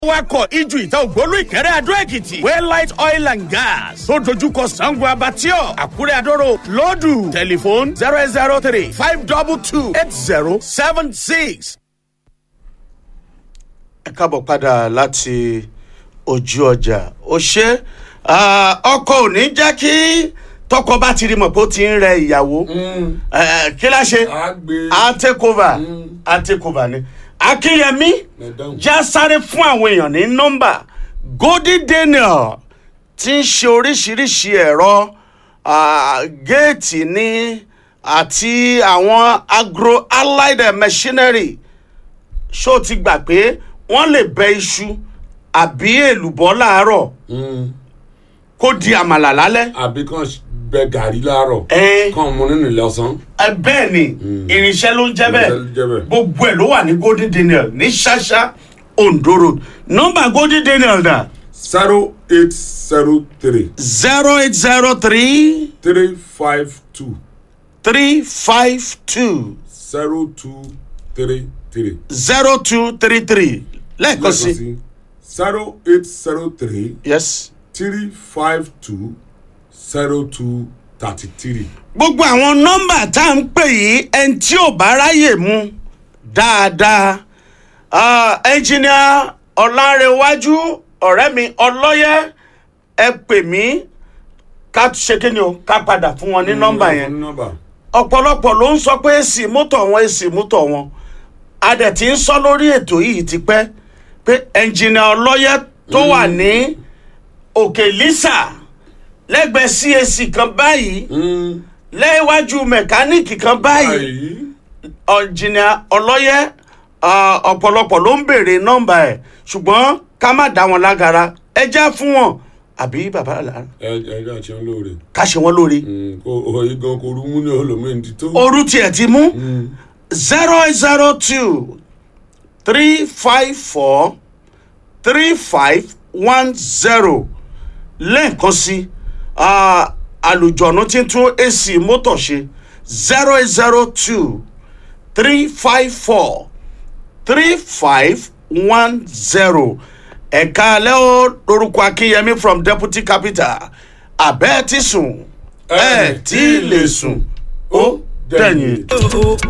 wakọ̀ iju ìta ògbólú ìkẹrẹ́ adó èkìtì waylight oil and gas tó dojúkọ sango abatio àkúrẹ́ adóró lọ́dù tẹlifóònù zero eight zero three five double two eight zero seven six. ẹ káàbọ̀ padà láti ojú ọjà ó ṣe ọkọ ò ní jẹ́ kí tọkọ bá ti rí mọ̀ pé ó ti ń rẹ ìyàwó Eh, kí la ṣe a gbé a take over a take over ni akínyẹmí Madam. já sáré fún àwọn èèyàn ní nọ́mbà golden daniel ti ń ṣe oríṣiríṣi ẹ̀rọ ah, géètì ní àti àwọn agro allied machinery ṣó ti gbà pé wọ́n lè bẹ iṣu àbí èlùbọ́ láàárọ̀ kó di àmàlà lálẹ́. àbí kan bẹ gàrí láàárọ̀ ẹ kan mu nínú ilé ọsán ẹ bẹ́ẹ̀ ni irinṣẹ́ ló ń jẹ́ Irinṣẹ́ ló ń jẹ́ bẹ́ẹ̀ bẹ́ẹ̀. gbogbo ẹ̀ ló wà ní golden daniel ní ṣáṣá ondo road nọ́mbà golden daniel dà zero eight zero three zero eight zero three three five two three five two zero two three three. zero two three three lẹ́ẹ̀kan sí zero eight zero three yes. three five two zero two thirty three. gbogbo àwọn nọ́mbà tá à ń pè yìí ẹni tí ò bá ráyè mu dáadáa ẹnjìníà ọ̀làǹrẹ̀wájú ọ̀rẹ́ mi ọlọ́yẹ ẹ pè mí ká ṣe kí ni o ká padà fún wọn ní nọ́mbà yẹn nọ́mbà ọ̀pọ̀lọpọ̀ ló ń sọ pé èsì mọ́tò wọn èsì mọ́tò wọn a dẹ̀ ti ń sọ lórí ètò yìí ti pẹ́ pé ẹnjìníà ọlọ́yẹ tó wà ní òkè lisa lẹ́gbẹ̀ẹ́ cac kan báyìí lẹ́wájú mẹkáníìkì kan báyìí báyìí ọ̀jìnà ọlọ́yẹ ah, ọ̀pọ̀lọpọ̀ ló ń béèrè nọ́mbà ẹ̀ ṣùgbọ́n ká má dá wọn lágara ẹ já fún wọn àbí bàbá àlà ẹ ẹ ẹ ṣe ń lóore ká ṣe wọn lórí. kò òye gan kò rú mú ní olómi ti tó. orú tiẹ̀ ti mú zero zero two three five four three five one zero lẹ́ẹ̀kan sí ah, àlùjọ̀nù tí ń tún ac mọ́tò ṣe zero zero two three five four three five one zero ẹ̀ka alẹ́ o lórúkọ akínyẹmí from deputy capital abẹ́ẹ̀ ti sùn ẹ̀ tí ì lè sùn ó dẹ̀yìn.